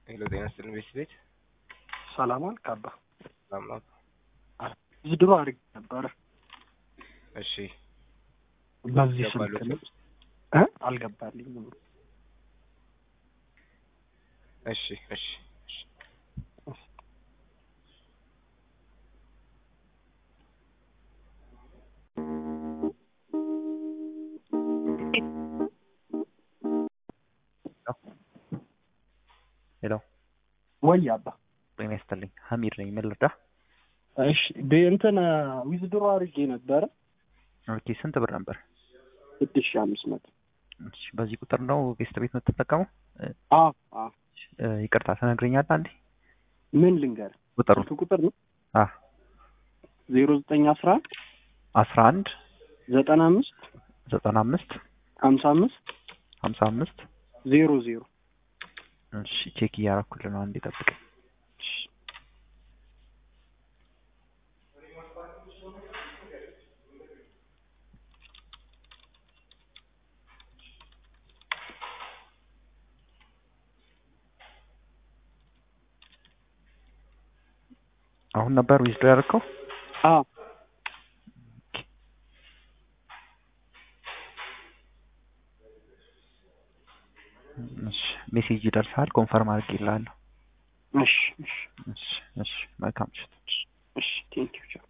ሄሎ ጤና ይስጥልኝ ቤት ቤት ሰላም አልክ አባ? ሰላም ነው? ዝድሮ አድርግ ነበረ እሺ በዚህ ስልክ ገባሎት? ነው እ አልገባልኝም። እሺ እሺ እሺ ሄሎ ወይ አባ? ጤና ይስጥልኝ ሀሚድ ነኝ ምን ልርዳህ እሺ ደ- እንትን ዊዝድሮ አድርጌ ነበረ ኦኬ ስንት ብር ነበር ስድስት ሺህ አምስት መቶ እሺ በዚህ ቁጥር ነው ጌስት ቤት የምትጠቀመው አ አ እ፣ ይቅርታ ትነግረኛለህ አንዴ ምን ልንገር ቁጥሩን ስልክ ቁጥር ነው አ ዜሮ ዘጠኝ አስራ አንድ አስራ አንድ ዘጠና አምስት ዘጠና አምስት ሀምሳ አምስት ሀምሳ አምስት ዜሮ ዜሮ እሺ ቼክ እያደረኩልህ ነው አንዴ ጠብቀኝ አሁን ነበር ዊዝዶ ያደረከው አ እሺ ሜሴጅ ይደርሳል ኮንፈርም አድርጌልሃለሁ እሺ እሺ እሺ እሺ መልካም ምሽት እሺ ቴንኪው